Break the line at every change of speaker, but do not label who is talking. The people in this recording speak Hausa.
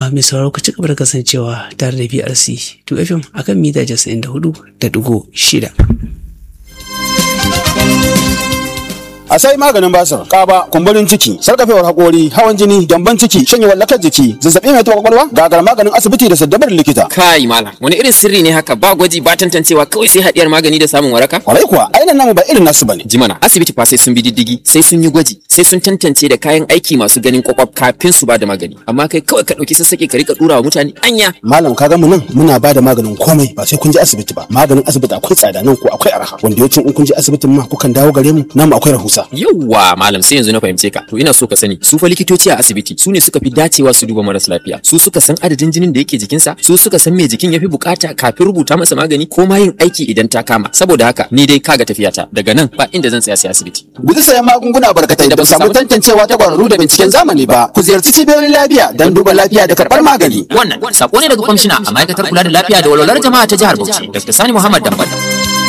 a mai sauraro ka ci gaba da kasancewa tare da BRC 2FM akan mita 94.6.
a sai maganin basir kaba kumburin ciki sarkafewar hakori hawan jini gyamban ciki shanyewar lakar jiki zazzabi mai taɓa kwakwalwa gagar maganin asibiti da saddabar likita
kai malam wani irin sirri ne haka ba gwaji ba tantancewa kawai sai haɗiyar magani da samun waraka
kwarai kuwa ainihin namu ba irin nasu bane
jimana asibiti fa sai sun bi diddigi sai sun yi gwaji sai sun tantance da kayan aiki masu ganin kwakwaf kafin su ba da magani amma kai kawai ka ɗauki sassaƙe ka rika ɗura wa mutane anya
malam ka ga mu nan muna ba da maganin komai ba sai kun je asibiti ba maganin asibiti akwai tsada nan ko akwai arha wanda yawancin in kun je asibitin ma kukan dawo gare mu namu akwai rahusa
yawwa malam sai yanzu na fahimce ka to ina so ka sani su fa likitoci a asibiti su ne suka fi dacewa su duba maras lafiya su suka san adadin jinin da yake jikinsa su suka san me jikin yafi bukata kafin rubuta masa magani ko ma yin aiki idan ta kama saboda haka ni dai kaga tafiyata daga nan ba inda zan tsaya sai asibiti
guji sayan magunguna barkatai da ba samu tantancewa ta kwararru da binciken zamani ba ku ziyarci cibiyoyin lafiya don duba lafiya da karɓar magani
wannan sako ne daga kwamishina a ma'aikatar kula da lafiya da walwalar jama'a ta jihar Bauchi Dr. Sani Muhammad Dambata